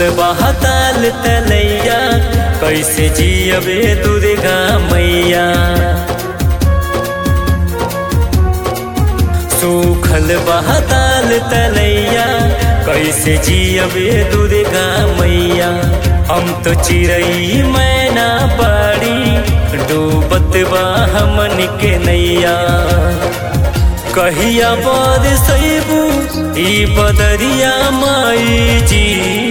बहताल तलैया कैसे जियबे दुर्गा मैया सूखल बहताल तलैया कैसे जियबे दुर्गा मैया हम तो चिड़ई मैना बाड़ी डूबत बा हमन के नैया कहिया बाद सैबू ई बदरिया माई जी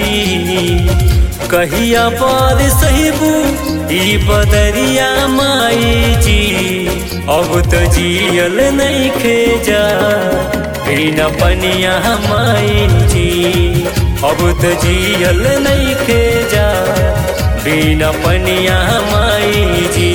कहिया बाद सैबू ई बदरिया माई जी अब तो जियल नहीं खेजा बिना पनिया माई जी अब तो जियल नहीं खेजा बिना पनिया माई जी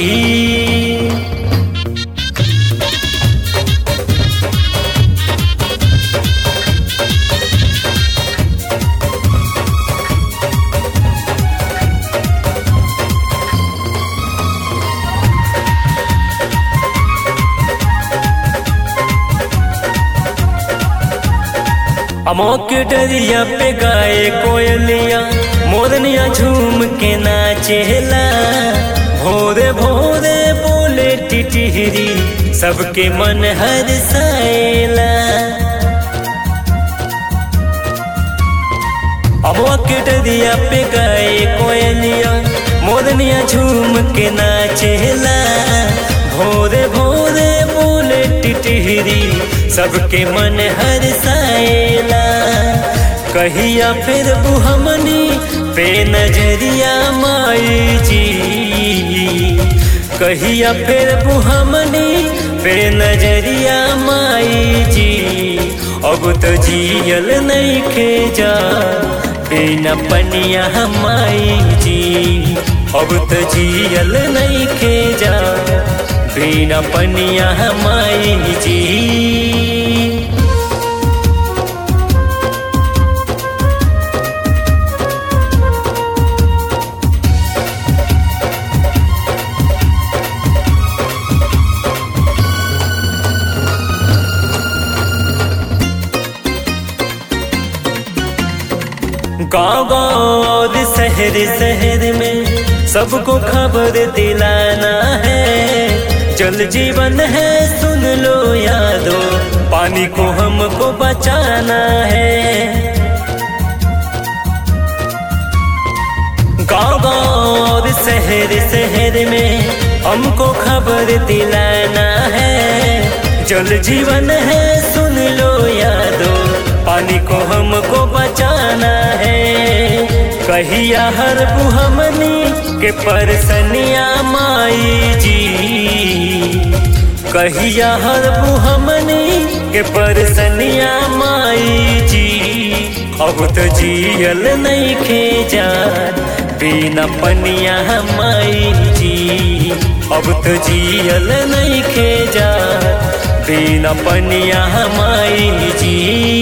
अमोके डरिया पे गाए कोयलिया मोरनिया झूम के नाचेला भोरे भोरे बोले टिटिहरी सबके मन हर साएला अमोके डरिया पे गाए कोयलिया मोरनिया झूम के नाचेला भोरे भोरे बोले टिटिहरी सबके मन हर साएला कहिया फिर बुहमनी पे नजरिया माई जी कहिया फिर बुहमनी पे नजरिया माई जी अब तो जियल नहीं खेजा बिना पनिया माई जी अब तो जियल नहीं खेजा बिना पनिया माई जी गाँव गाँव और शहर शहर में सबको खबर दिलाना है जल जीवन है सुन लो यादो पानी को हमको बचाना है गाँव गाँव और शहर शहर में हमको खबर दिलाना है जल जीवन है सुन लो यादो पानी को हमको बचाना है कहिया हर बुहमनी के परसनिया माई जी कहिया हर बुहमनी के परसनिया माई जी अब तो जियल नहीं खेजा बिना पनिया माई जी अब तो जियल नहीं खेजा बिना पनिया माई जी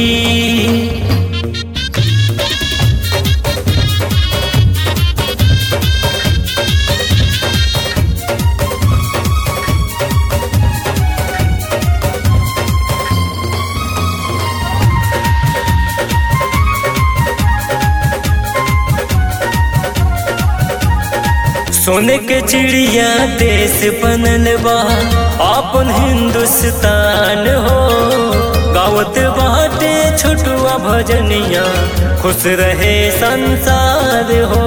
सोने के चिड़िया देश बनल बा अपन हिंदुस्तान हो गावत बाटे छोटुआ भजनिया खुश रहे संसार हो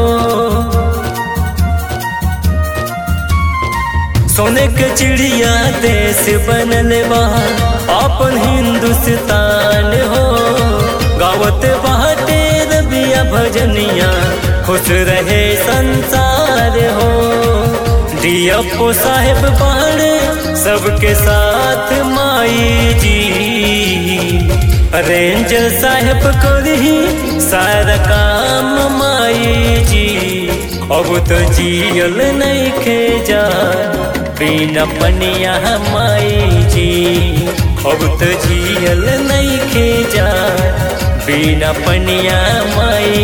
सोने के चिड़िया देश बनल बा अपन हिंदुस्तान हो गावत बाटे रबिया भजनिया खुश रहे संसार हो दियप्पो साहेब पहाड़े सबके साथ माई जी रेंजर साहेब करही सारा काम माई जी अब तो जियल नहीं खेजा बिना पनिया माई जी अब तो जियल नहीं खेजा बिना पनिया माई